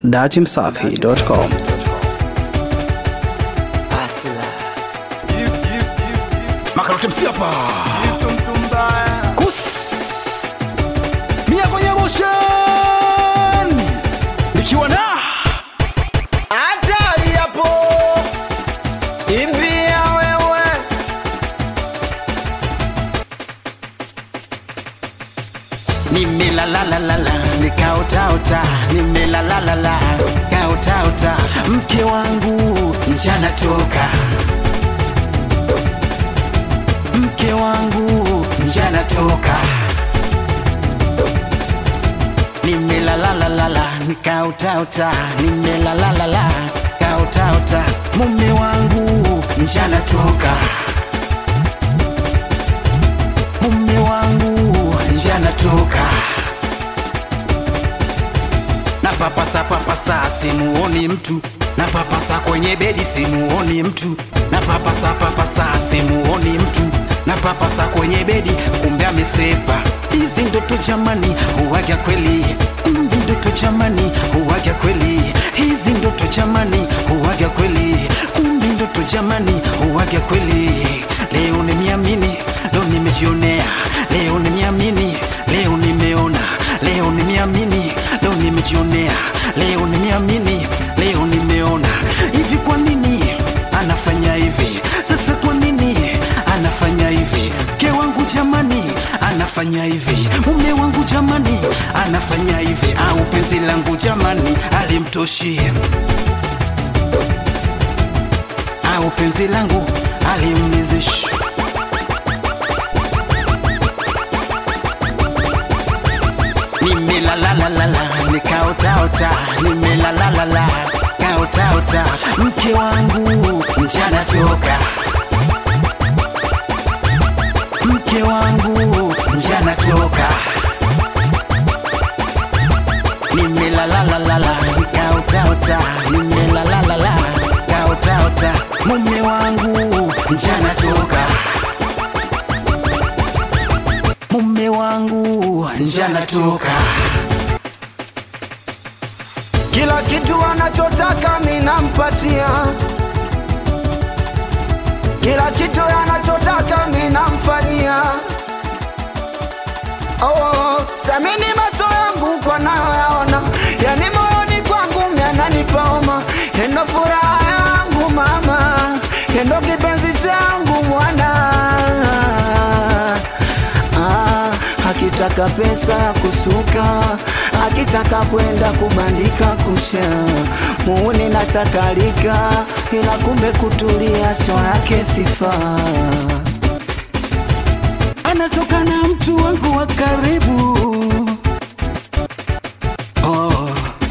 datimsafi.com. Makaroti msiapa kus mia kwenye motion nikiwa na hatari hapo imbia wewe nimelalalala nikaotaota nimelalalala kaotaota mke wangu njana toka mke wangu njana toka nimelalalala nikaotaota nimelalalala kaotaota mume wangu njana toka mume wangu njana toka na papasa papasa simuoni mtu na papasa kwenye bedi simuoni mtu na papasa papasa simuoni mtu na papasa kwenye bedi kumbe amesepa hizi ndoto jamani huwaga kweli Hizi ndoto jamani huwaga kweli hizi ndoto jamani huwaga kweli kumbe ndoto jamani huwaga kweli leo nimeamini leo nimejionea leo nimeamini leo nimeona leo nimeamini leo nimejionea leo nimeamini leo nimeona hivi kwa nini anafanya hivi sasa kwa nini anafanya hivi mke wangu jamani anafanya hivi mume wangu jamani anafanya hivi au penzi langu jamani alimtoshi au penzi langu alimnizishi nimelalalala nikaotaota nimelalalala kaotaota mke wangu njana toka mke wangu njana toka nimelalalala nikaotaota nimelalalala kaotaota mume wangu njana toka mume wangu njana toka kila kitu anachotaka minampatia kila kitu anachotaka minamfanyia oh, samini macho yangu kwa nayoyaona yani moyoni kwangu myananipoma endo furaha yangu mama endo kipenzi changu mwana ah, akitaka pesa ya kusuka akitaka kwenda kubandika kucha muuni na chakalika ila kumbe kutulia sio yake sifa anatoka na mtu wangu wa karibu oh.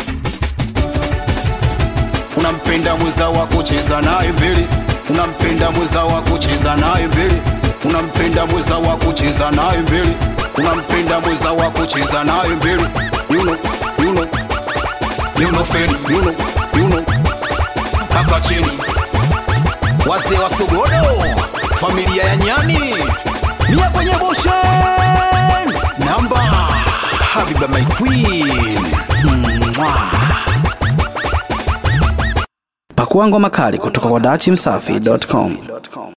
unampenda mweza wa kucheza naye mbele unampenda mweza wa kucheza naye mbele unampenda mweza wa kucheza naye mbele unampenda mweza wa kucheza naye mbele you know, you know, you know, fen, you know, you know. hapa chini wazee wa sogodo familia ya nyani mia kwenye boshen namba habiba my queen Mwah. Pakua ngoma kali kutoka kwa datimsafi.com.